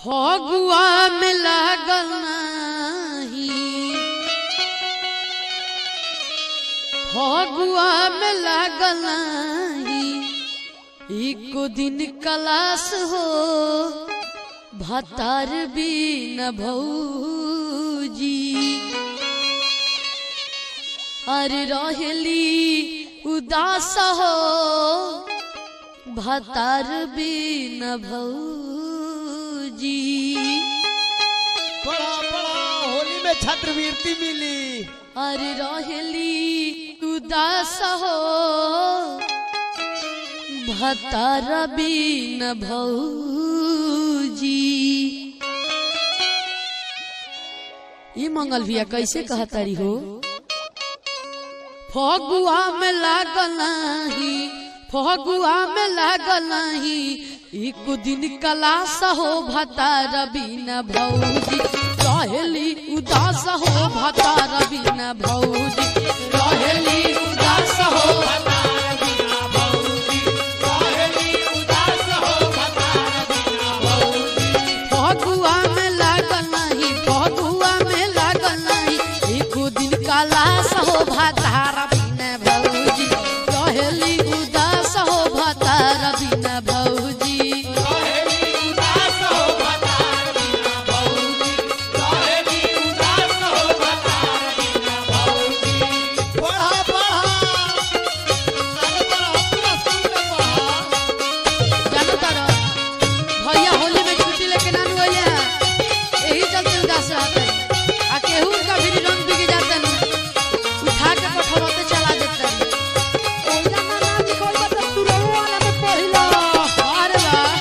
फगुआ में लागल नाही फगुआ में लागल नाही एको दिन कलास हो भतार भी न भौजी अरे रहेली उदास हो भतार भी न भौजी पढ़ा पढ़ा होली में छात्रवृत्ति मिली अरे रहेली उदास हो भतार भी न भौजी ई मंगल भैया कैसे कहतारी हो फगुआ में लागल नाही फगुआ में लागल नाही एक दिन कलास हो भतार बिना भौजी रहेली उदास हो भतार बिना भौजी रहेली उदास हो फगुआ में लागल नाही फगुआ में लागल नाही एक दिन कलास हो भतार बिना भौजी रहेली उदास हो भतार बिना भौजी पढ़ा पढ़ा अरे पढ़ा पूरा स्कूल में पढ़ा जानो तारा भैया होली में छुट्टी लेके नानू भैया यही चलते उदास रहते आ केहू का भी रंग बिग जाते उठा के पठरते चला देते ओइला ना ना निकल बता तू रहो वाला में पहिला अरे वाह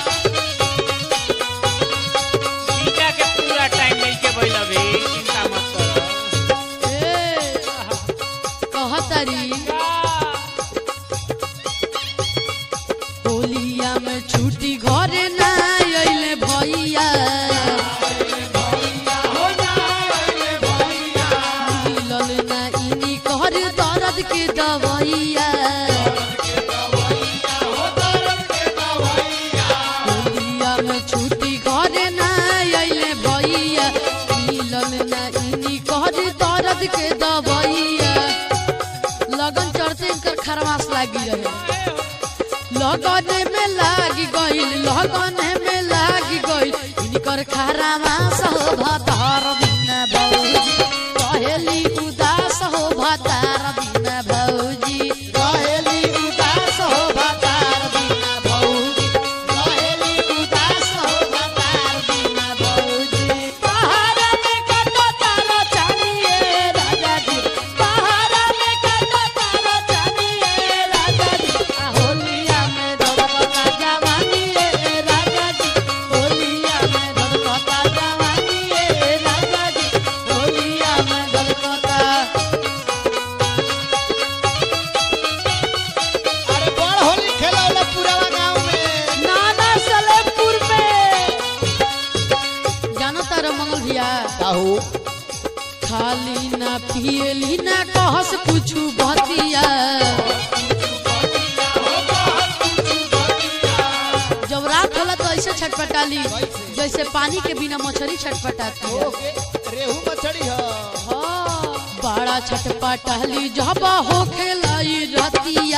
टीका के पूरा टाइम मिल के बैल अभी चिंता मत करो ए कहतारी होलिया में छुट्टी घरे ना अइले भैया मिलल ना इनी कहर दर्द के दवैया होलिया में छुट्टी घरे ना अइले भैया मिलल ना इनी कहर दर्द के दवैया लगन चढ़ते इनकर खरमास लागी रहे लगन में लागी गइल लगन में लागी गइल इनकर खरमास हो भतार बिना भौजी कहेली उदास हो भतार बिना भौजी कहेली उदास हो भतार बिना भौजी कहेली उदास हो भतार बिना भौजी पहाड़ में कटो तारा चानिए राजा जी पहाड़ में कटो तारा चानिए राजा जी आ होलिया में धड़कता जवानी ए राजा जी होलिया में धड़कता जवानी ए राजा जी होलिया में धड़कता अरे बड़ होली खेला वाला पूरा गांव में नाना सलेमपुर में जानो तारा मंगल भैया काहू खाली ना पियली ना कहस कुछु बतिया जब रात होला तो ऐसे छटपटाली जैसे पानी के बिना मछली छटपटाती है ओके रेहू मछली ह हाँ, बड़ा छटपटाली जब हो खेलाई रतिया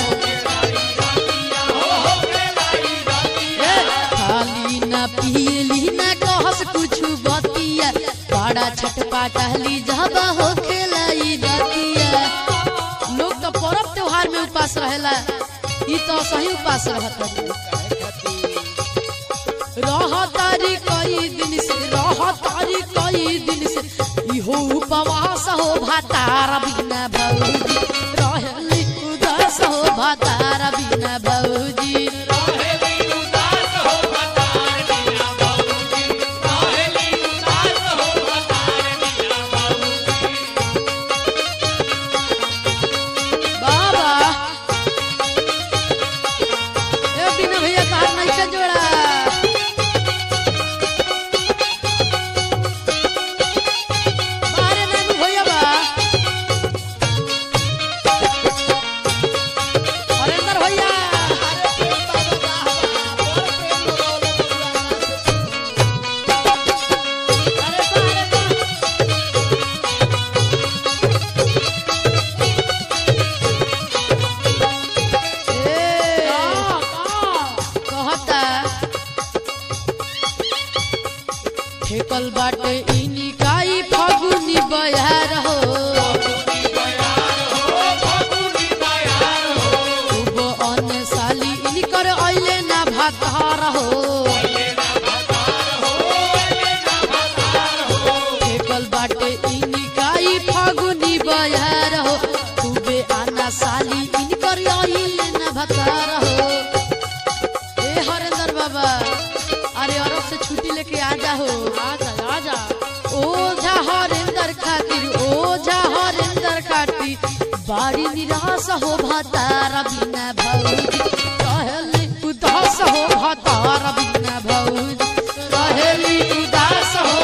ए, खाली ना पियली ना कहस कुछु बतिया बड़ा छटपटाली जब हो खेलाई रतिया लोग तो पर्व त्योहार में उपास रहेला ई तो सही उपास रहता रहतारी कई दिन से रहतारी कई दिन से इहो उपवास हो भातार बिना भौजी रहली उदास हो भातार बिना भौजी बाबा ए बिना भैया तार नहीं के जोड़ा बारे नानू भैया बा हरेंद्र भैया ठेकल बाटे इनी काई फगुनी बयार हो खूब अन्न साली इनी कर अइले ना भातार हो ठेकल बाटे इनी काई फगुनी बयार हो खूबे आना साली इनी कर अइले ना भातार हो ए हरेंद्र बाबा अरे अरब से छुट्टी लेके आ जा हो आजा आजा ओझा हरेंद्र खातिर ओझा हरेंद्र खातिर बाड़ी निराश हो भतार बिना भौजी कहली उदास हो भतार बिना भौजी कहली उदास हो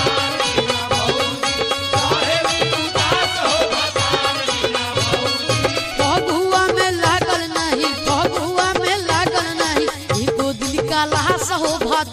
फगुआ में लागल नहीं फगुआ में लागल नहीं एको दिल का लाश हो भतार